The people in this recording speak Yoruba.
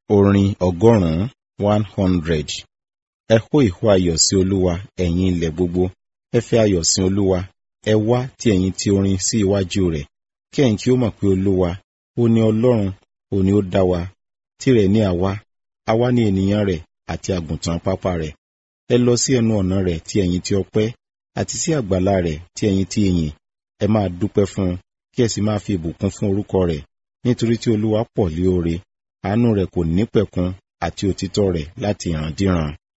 Orin ọgọ́rùn-ún one hundred. Ẹ hó ìhó ayọ̀ sí Olúwa, ẹ̀yin ilẹ̀ gbogbo. Ẹ fi ayọ̀ sin Olúwa. Ẹ wá tí ẹ̀yin ti orin sí iwájú rẹ̀. Kí ẹ̀yin kí ó mọ̀ pé Olúwa, ó ní Ọlọ́run, ó ní ó dá wa. Tìrẹ̀ ni àwa, àwa ni ènìyàn rẹ̀ àti àgùntàn pápá rẹ̀. Ẹ lọ sí ẹnu ọ̀nà rẹ̀ tí ẹ̀yin ti ọpẹ́, àti sí àgbàlá rẹ̀ tí ẹ̀yin ti ìyìn. Ẹ máa dúpẹ́ fún un, kí ẹ sì máa fi ìbùkún fún orúkọ rẹ̀. Nítorí tí Olúwa pọ̀ lé oore, àánú rẹ̀ kò nípẹ̀kun àti òtítọ́ rẹ̀ láti ìrandíran.